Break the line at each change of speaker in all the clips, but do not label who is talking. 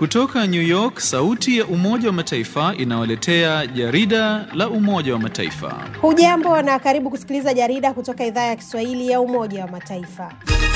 Kutoka New York, sauti ya Umoja wa Mataifa inawaletea jarida la Umoja wa Mataifa.
Hujambo na karibu kusikiliza jarida kutoka idhaa ya Kiswahili ya Umoja wa Mataifa.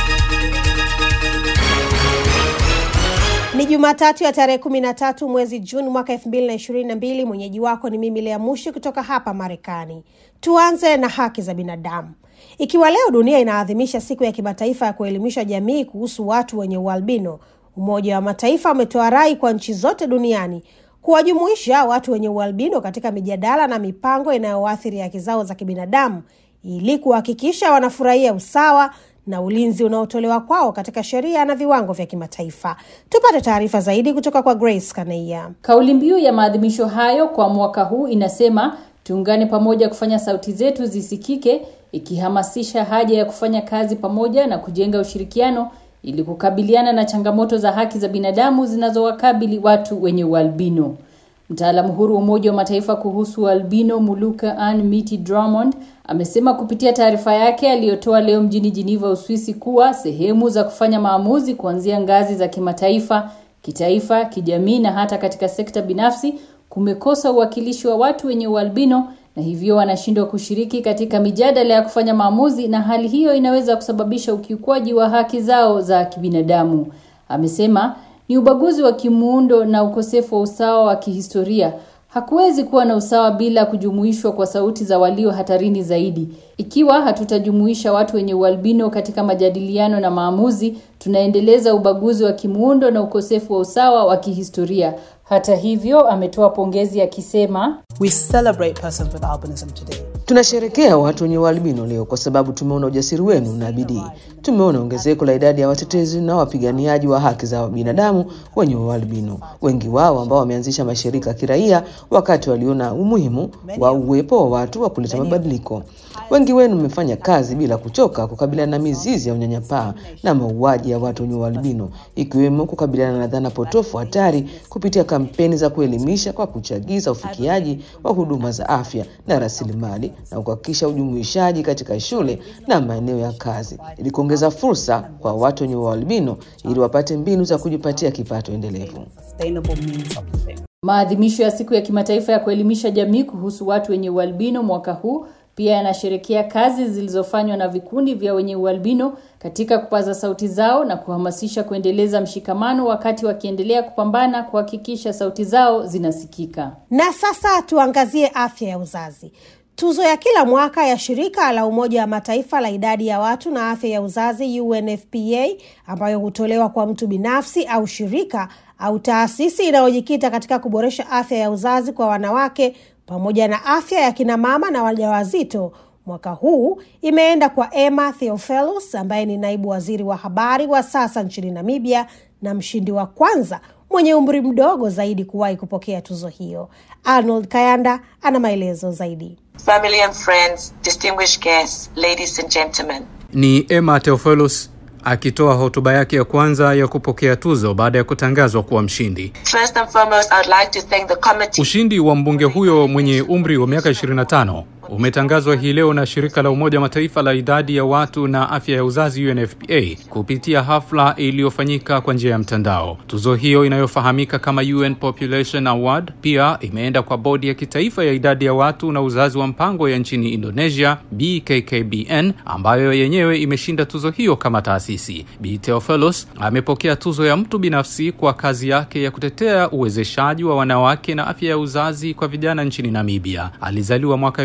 Ni Jumatatu ya tarehe kumi na tatu mwezi Juni mwaka elfu mbili na ishirini na mbili. Mwenyeji wako ni mimi Lea Mushi kutoka hapa Marekani. Tuanze na haki za binadamu. Ikiwa leo dunia inaadhimisha siku ya kimataifa ya kuelimisha jamii kuhusu watu wenye ualbino, Umoja wa Mataifa umetoa rai kwa nchi zote duniani kuwajumuisha watu wenye ualbino katika mijadala na mipango inayoathiri haki zao za kibinadamu ili kuhakikisha wanafurahia usawa na ulinzi unaotolewa kwao katika sheria na viwango vya kimataifa. Tupate taarifa zaidi kutoka kwa Grace Kaneia.
Kauli mbiu ya maadhimisho hayo kwa mwaka huu inasema tuungane pamoja kufanya sauti zetu zisikike, ikihamasisha haja ya kufanya kazi pamoja na kujenga ushirikiano ili kukabiliana na changamoto za haki za binadamu zinazowakabili watu wenye ualbino. Mtaalamu huru wa Umoja wa Mataifa kuhusu ualbino Muluka Ann Miti Drummond amesema kupitia taarifa yake aliyotoa leo mjini Geneva, Uswisi, kuwa sehemu za kufanya maamuzi kuanzia ngazi za kimataifa, kitaifa, kijamii na hata katika sekta binafsi kumekosa uwakilishi wa watu wenye ualbino na hivyo wanashindwa kushiriki katika mijadala ya kufanya maamuzi, na hali hiyo inaweza kusababisha ukiukwaji wa haki zao za kibinadamu. Amesema ni ubaguzi wa kimuundo na ukosefu wa usawa wa kihistoria. Hakuwezi kuwa na usawa bila kujumuishwa kwa sauti za walio hatarini zaidi. Ikiwa hatutajumuisha watu wenye ualbino katika majadiliano na maamuzi, tunaendeleza ubaguzi wa kimuundo na ukosefu wa usawa wa kihistoria. Hata hivyo, ametoa pongezi akisema,
We celebrate persons with albinism today.
Tunasherekea watu wenye ualbino leo kwa sababu tumeona ujasiri wenu na bidii. Tumeona ongezeko la idadi ya watetezi na wapiganiaji wa haki za binadamu wenye ualbino, wengi wao ambao wameanzisha mashirika ya kiraia wakati waliona umuhimu wa uwepo wa watu wa kuleta mabadiliko. Wengi wenu mmefanya kazi bila kuchoka kukabiliana na mizizi ya unyanyapaa na mauaji ya watu wenye ualbino, ikiwemo kukabiliana na dhana potofu hatari kupitia kampeni za kuelimisha kwa kuchagiza ufikiaji wa huduma za afya na rasilimali na kuhakikisha ujumuishaji katika shule na maeneo ya kazi ili kuongeza fursa kwa watu wenye ualbino ili wapate mbinu za kujipatia kipato endelevu.
Sustainable means of living.
maadhimisho ya siku ya kimataifa ya kuelimisha jamii kuhusu watu wenye ualbino mwaka huu pia yanasherekea kazi zilizofanywa na vikundi vya wenye ualbino katika kupaza sauti zao na kuhamasisha kuendeleza mshikamano wakati wakiendelea kupambana kuhakikisha sauti zao zinasikika.
Na sasa tuangazie afya ya uzazi. Tuzo ya kila mwaka ya shirika la Umoja wa Mataifa la idadi ya watu na afya ya uzazi UNFPA, ambayo hutolewa kwa mtu binafsi au shirika au taasisi inayojikita katika kuboresha afya ya uzazi kwa wanawake pamoja na afya ya kina mama na wajawazito, mwaka huu imeenda kwa Emma Theophilus ambaye ni naibu waziri wa habari wa sasa nchini Namibia na mshindi wa kwanza mwenye umri mdogo zaidi kuwahi kupokea tuzo hiyo. Arnold Kayanda ana maelezo zaidi.
Family and friends, distinguished guests, ladies and gentlemen.
Ni Emma Theophilus akitoa hotuba yake ya kwanza ya kupokea tuzo baada ya kutangazwa kuwa mshindi.
First and foremost, I would like to thank the committee.
Ushindi wa mbunge huyo mwenye umri wa miaka 25 umetangazwa hii leo na shirika la Umoja wa Mataifa la idadi ya watu na afya ya uzazi UNFPA kupitia hafla iliyofanyika kwa njia ya mtandao. Tuzo hiyo inayofahamika kama UN Population Award pia imeenda kwa bodi ya kitaifa ya idadi ya watu na uzazi wa mpango ya nchini Indonesia BKKBN, ambayo yenyewe imeshinda tuzo hiyo kama taasisi. Bi Theophilus amepokea tuzo ya mtu binafsi kwa kazi yake ya kutetea uwezeshaji wa wanawake na afya ya uzazi kwa vijana nchini Namibia. Alizaliwa mwaka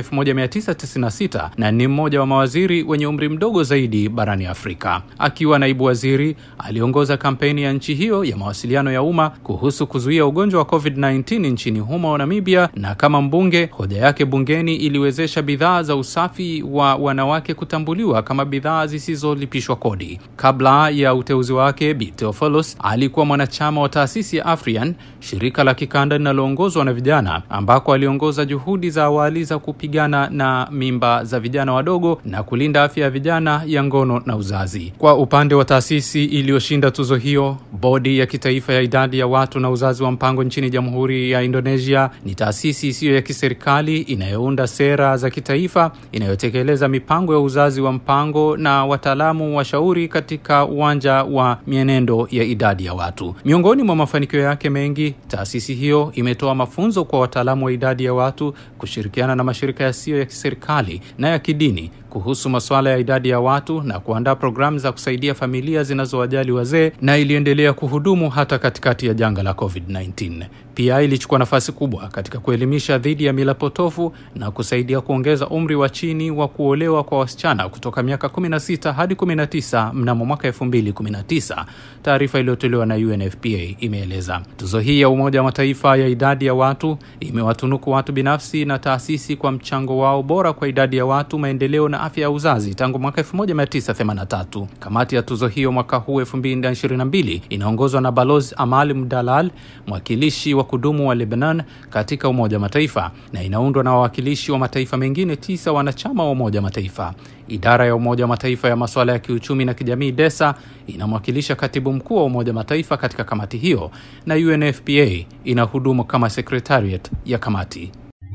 1996 na ni mmoja wa mawaziri wenye umri mdogo zaidi barani Afrika. Akiwa naibu waziri, aliongoza kampeni ya nchi hiyo ya mawasiliano ya umma kuhusu kuzuia ugonjwa wa COVID-19 nchini humo Namibia, na kama mbunge, hoja yake bungeni iliwezesha bidhaa za usafi wa wanawake kutambuliwa kama bidhaa zisizolipishwa kodi. Kabla ya uteuzi wake, Bi Theophilus alikuwa mwanachama wa taasisi ya Afrian, shirika la kikanda linaloongozwa na vijana, ambako aliongoza juhudi za awali za kupigana kupambana na mimba za vijana wadogo na kulinda afya ya vijana ya ngono na uzazi. Kwa upande wa taasisi iliyoshinda tuzo hiyo, bodi ya kitaifa ya idadi ya watu na uzazi wa mpango nchini Jamhuri ya Indonesia ni taasisi isiyo ya kiserikali inayounda sera za kitaifa, inayotekeleza mipango ya uzazi wa mpango na wataalamu washauri katika uwanja wa mienendo ya idadi ya watu. Miongoni mwa mafanikio yake mengi, taasisi hiyo imetoa mafunzo kwa wataalamu wa idadi ya watu kushirikiana na mashirika yasiyo ya kiserikali na ya kidini kuhusu masuala ya idadi ya watu na kuandaa programu za kusaidia familia zinazowajali wazee na iliendelea kuhudumu hata katikati ya janga la COVID-19. Pia ilichukua nafasi kubwa katika kuelimisha dhidi ya mila potofu na kusaidia kuongeza umri wa chini wa kuolewa kwa wasichana kutoka miaka 16 hadi 19 mnamo mwaka 2019. Taarifa iliyotolewa na UNFPA imeeleza. Tuzo hii ya Umoja wa Mataifa ya idadi ya watu imewatunuku watu binafsi na taasisi kwa mchango wao bora kwa idadi ya watu, maendeleo na afya ya uzazi tangu mwaka 1983. Kamati ya tuzo hiyo mwaka huu 2022 inaongozwa na Balozi Amal Mdalal, mwakilishi wa kudumu wa Lebanon katika Umoja wa Mataifa, na inaundwa na wawakilishi wa mataifa mengine tisa wanachama wa Umoja wa Mataifa. Idara ya Umoja wa Mataifa ya masuala ya kiuchumi na kijamii DESA inamwakilisha katibu mkuu wa Umoja wa Mataifa katika kamati hiyo, na UNFPA inahudumu kama secretariat ya kamati.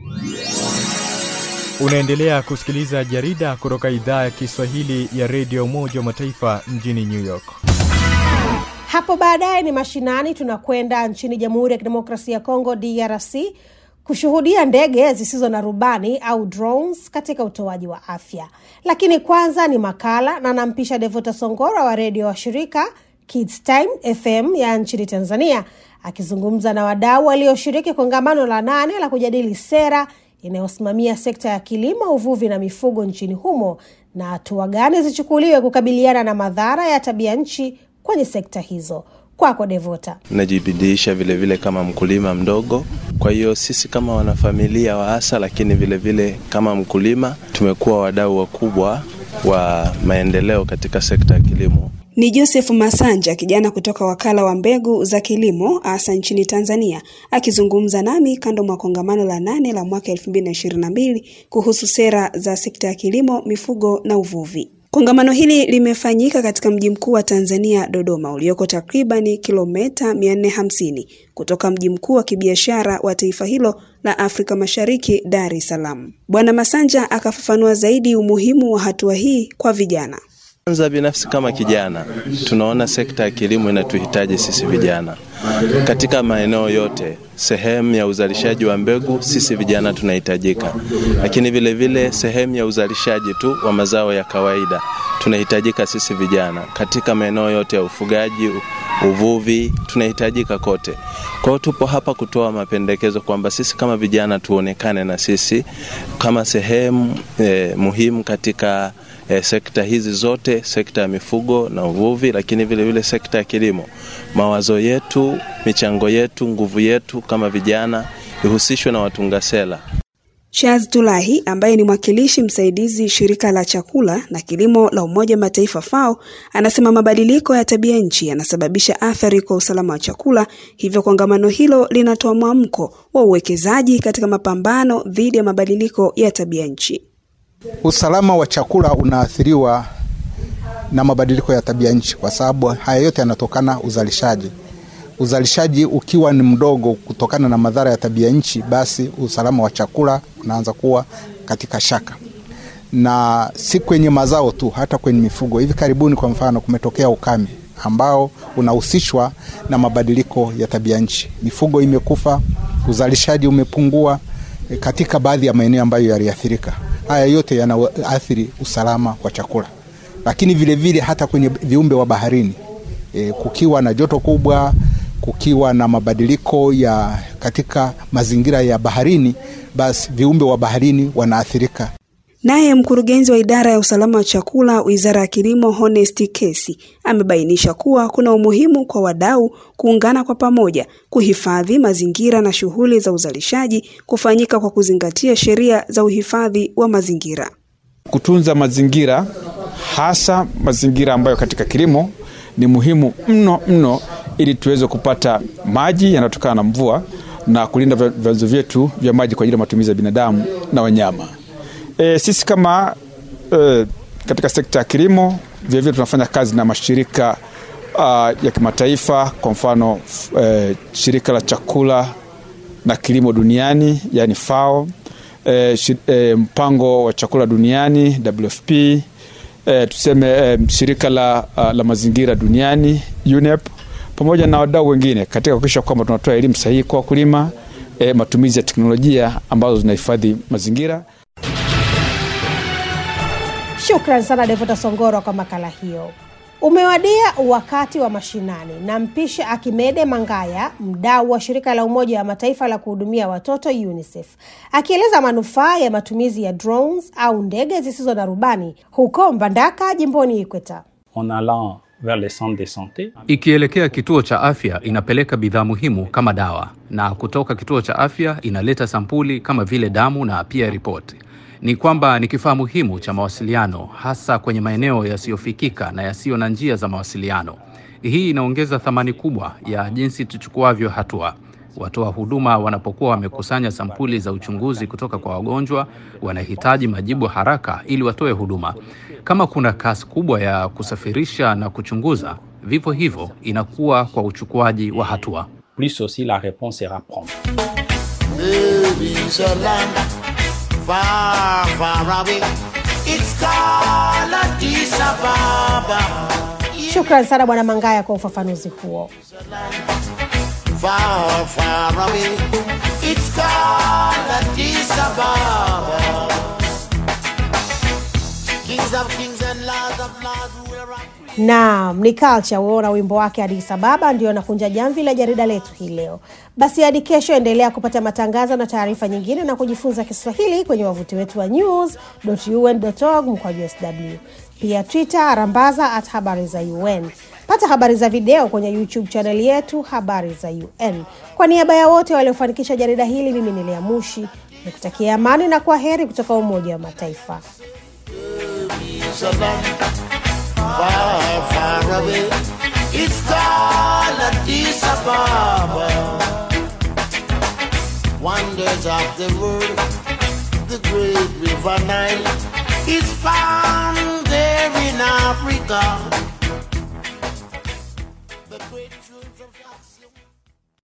Unaendelea kusikiliza jarida kutoka idhaa ya Kiswahili ya redio Umoja wa Mataifa mjini New York.
Hapo baadaye ni mashinani, tunakwenda nchini Jamhuri ya Kidemokrasia ya Kongo DRC kushuhudia ndege zisizo na rubani au drones katika utoaji wa afya. Lakini kwanza ni makala na nampisha Devota Songora wa redio wa shirika Kids Time FM ya nchini Tanzania akizungumza na wadau walioshiriki kongamano la nane la kujadili sera inayosimamia sekta ya kilimo, uvuvi na mifugo nchini humo na hatua gani zichukuliwe kukabiliana na madhara ya tabia nchi kwenye sekta hizo. Kwako Devota.
Najibidiisha vilevile kama mkulima mdogo, kwa hiyo sisi kama wanafamilia wa hasa, lakini vilevile vile kama mkulima tumekuwa wadau wakubwa wa maendeleo katika sekta ya kilimo.
Ni Joseph Masanja, kijana kutoka wakala wa mbegu za kilimo hasa nchini Tanzania, akizungumza nami kando mwa kongamano la nane la mwaka 2022 kuhusu sera za sekta ya kilimo, mifugo na uvuvi. Kongamano hili limefanyika katika mji mkuu wa Tanzania, Dodoma, ulioko takribani kilomita 450 kutoka mji mkuu wa kibiashara wa taifa hilo la Afrika Mashariki, Dar es Salaam. Bwana Masanja akafafanua zaidi umuhimu wa hatua hii kwa vijana.
Kwanza binafsi kama kijana, tunaona sekta ya kilimo inatuhitaji sisi vijana katika maeneo yote. Sehemu ya uzalishaji wa mbegu, sisi vijana tunahitajika, lakini vile vile sehemu ya uzalishaji tu wa mazao ya kawaida tunahitajika sisi vijana. Katika maeneo yote ya ufugaji, uvuvi, tunahitajika kote. Kwa hiyo tupo hapa kutoa mapendekezo kwamba sisi kama vijana tuonekane na sisi kama sehemu eh, muhimu katika E, sekta hizi zote, sekta ya mifugo na uvuvi, lakini vile vile sekta ya kilimo. Mawazo yetu, michango yetu, nguvu yetu kama vijana ihusishwe na watunga sera.
Charles Tulahi ambaye ni mwakilishi msaidizi shirika la chakula na kilimo la Umoja wa Mataifa FAO anasema mabadiliko ya tabia nchi yanasababisha athari kwa usalama wa chakula, hivyo kongamano hilo linatoa mwamko wa uwekezaji katika mapambano dhidi ya mabadiliko ya tabia nchi.
Usalama wa chakula unaathiriwa na mabadiliko ya tabia nchi, kwa sababu haya yote yanatokana uzalishaji. Uzalishaji ukiwa ni mdogo kutokana na madhara ya tabia nchi, basi usalama wa chakula unaanza kuwa katika shaka, na si kwenye mazao tu, hata kwenye mifugo. Hivi karibuni, kwa mfano, kumetokea ukame ambao unahusishwa na mabadiliko ya tabia nchi. Mifugo imekufa, uzalishaji umepungua katika baadhi ya maeneo ambayo yaliathirika. Haya yote yanaathiri usalama wa chakula, lakini vilevile vile hata kwenye viumbe wa baharini e, kukiwa na joto kubwa, kukiwa na mabadiliko ya katika mazingira ya baharini, basi viumbe wa baharini wanaathirika.
Naye mkurugenzi wa idara ya usalama wa chakula Wizara ya Kilimo Honest Kesi amebainisha kuwa kuna umuhimu kwa wadau kuungana kwa pamoja kuhifadhi mazingira na shughuli za uzalishaji kufanyika kwa kuzingatia sheria za uhifadhi wa mazingira.
Kutunza mazingira, hasa mazingira ambayo katika kilimo ni muhimu mno mno, ili tuweze kupata maji yanayotokana na mvua na kulinda vyanzo vyetu vya maji kwa ajili ya matumizi ya binadamu na wanyama. E, sisi kama e, katika sekta ya kilimo vilevile tunafanya kazi na mashirika uh, ya kimataifa kwa mfano e, shirika la chakula na kilimo duniani yani FAO, e, shi, e, mpango wa chakula duniani WFP, e, tuseme e, shirika la, uh, la mazingira duniani UNEP, pamoja na wadau wengine katika kuhakikisha kwamba tunatoa elimu sahihi kwa wakulima, e, matumizi ya teknolojia ambazo zinahifadhi mazingira.
Shukran sana Devota Songoro kwa makala hiyo. Umewadia wakati wa mashinani na mpishe Akimede Mangaya, mdau wa shirika la Umoja wa Mataifa la kuhudumia watoto UNICEF, akieleza manufaa ya matumizi ya drones au ndege zisizo na rubani huko Mbandaka, jimboni Ikweta.
en allant vers les centres de santé.
Ikielekea kituo cha afya inapeleka bidhaa muhimu kama dawa, na kutoka kituo cha afya inaleta sampuli kama vile damu na pia ripoti. Ni kwamba ni kifaa muhimu cha mawasiliano, hasa kwenye maeneo yasiyofikika na yasiyo na njia za mawasiliano. Hii inaongeza thamani kubwa ya jinsi tuchukuavyo hatua. Watoa huduma wanapokuwa wamekusanya sampuli za uchunguzi kutoka kwa wagonjwa, wanahitaji majibu haraka ili watoe huduma. Kama kuna kasi kubwa ya kusafirisha na kuchunguza, vivyo hivyo inakuwa kwa uchukuaji wa hatua.
Plus aussi la réponse sera prompte.
Baby's a land far, far away. It's called Addis Ababa.
Shukran sana Bwana Mangaya kwa ufafanuzi huo.
Far, far away. It's called Addis Ababa. Kings of kings and lords of lords rule around.
Naam, ni Culture huo na wimbo wake Addis Ababa ndio nakunja jamvi la jarida letu hii leo. Basi hadi kesho, endelea kupata matangazo na taarifa nyingine na kujifunza Kiswahili kwenye wavuti wetu wa news.un.org mkwaju sw, pia Twitter rambaza at habari za UN. Pata habari za video kwenye YouTube chaneli yetu habari za UN. Kwa niaba ya wote waliofanikisha jarida hili, mimi ni Lea Mushi nikutakia amani na kwa heri kutoka Umoja wa Mataifa.
It's a land far, far away. It's called Addis Ababa. Wonders of the world, the great river Nile is found there in Africa.